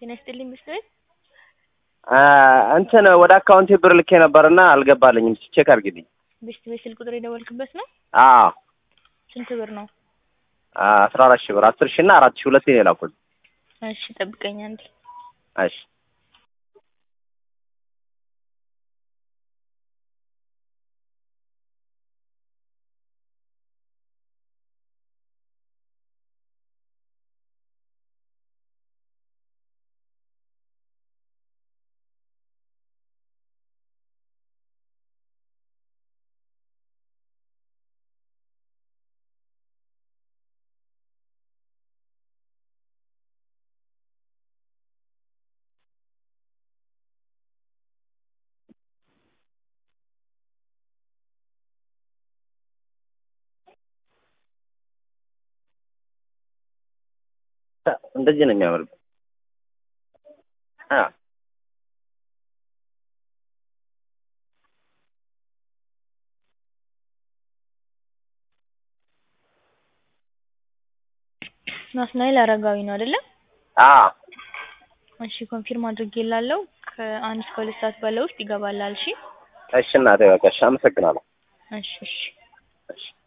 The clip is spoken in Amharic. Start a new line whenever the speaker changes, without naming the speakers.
ጤና ይስጥልኝ ምስል
እንትን ወደ አካውንቴ ብር ልኬ ነበርና አልገባልኝም። ቼክ አድርጊልኝ።
ቤስት ቤት ስልክ ቁጥር የደወልክበት ነው?
አዎ
ስንት ብር ነው?
አስራ አራት ሺህ ብር አስር ሺህ እና አራት ሺህ ሁለት ነው የላኩት።
እሺ ጠብቀኝ አንዴ።
እሺ እንደዚህ ነው የሚያምር። አዎ
ናትናኤል አረጋዊ ነው አይደለ?
አዎ
እሺ ኮንፊርም አድርጌላለሁ። ከአንድ እስከ ሁለት ሰዓት ባለው ውስጥ ይገባላል። እሺ
እሺ እናቴ በቃ እሺ፣ አመሰግናለሁ።
እሺ እሺ
እሺ